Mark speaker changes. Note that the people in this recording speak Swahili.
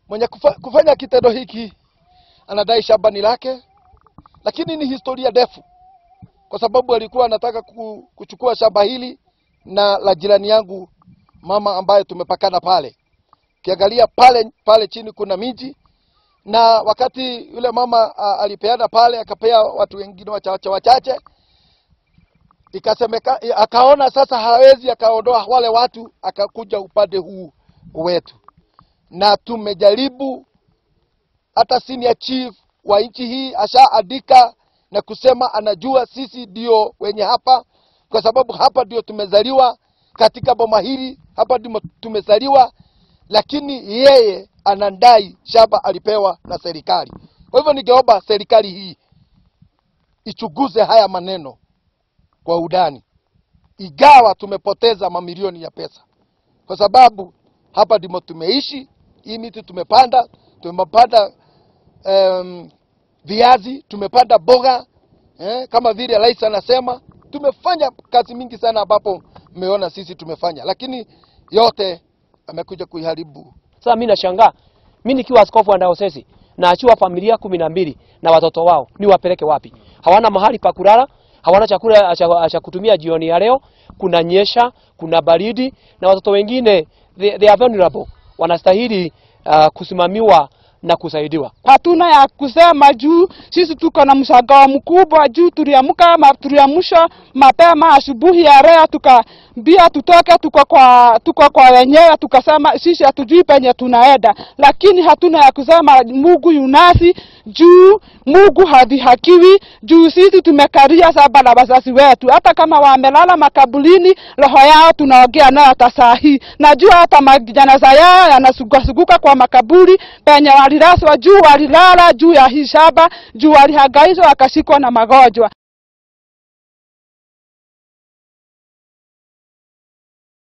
Speaker 1: mwenye kufa, kufanya kitendo hiki anadai shamba ni lake, lakini ni historia ndefu, kwa sababu alikuwa anataka ku- kuchukua shamba hili na la jirani yangu mama ambaye tumepakana pale. Ukiangalia pale pale chini kuna miji na wakati yule mama a, alipeana pale akapea watu wengine wachache wachache, ikasemeka akaona sasa hawezi akaondoa wale watu, akakuja upande huu wetu, na tumejaribu hata senior chief wa nchi hii ashaandika na kusema anajua sisi ndio wenye hapa, kwa sababu hapa ndio tumezaliwa katika boma hili, hapa ndio tumezaliwa, lakini yeye anadai shamba alipewa na serikali. Kwa hivyo ningeomba serikali hii ichunguze haya maneno kwa udani, igawa tumepoteza mamilioni ya pesa, kwa sababu hapa ndimo tumeishi. Hii miti tumepanda, tumepanda um, viazi, tumepanda boga eh, kama vile rais anasema, tumefanya kazi mingi sana ambapo mmeona sisi tumefanya, lakini yote amekuja kuiharibu.
Speaker 2: Sasa mimi nashangaa, mimi nikiwa askofu wa Dayosisi naachiwa familia kumi na mbili na watoto wao, ni wapeleke wapi? Hawana mahali pa kulala, hawana chakula cha- cha kutumia jioni ya leo, kuna nyesha, kuna baridi, na watoto wengine they, they are vulnerable, wanastahili uh, kusimamiwa na kusaidiwa.
Speaker 3: hatuna ya kusema juu sisi tuko na mshangao mkubwa juu tuliamka ma, tuliamsha mapema asubuhi ya leo tukaambia tutoke tuko kwa tuko kwa wenyewe tukasema sisi hatujui penye tunaenda lakini hatuna ya kusema Mungu yunasi juu Mungu hadhihakiwi juu sisi tumekaria saba na wazazi wetu hata kama wamelala makabulini roho yao tunaongea nayo hata saa hii najua hata majanaza yao yanasugasuguka kwa makaburi penye walilazwa juu walilala juu ya hii shamba juu walihangaishwa wakashikwa na magonjwa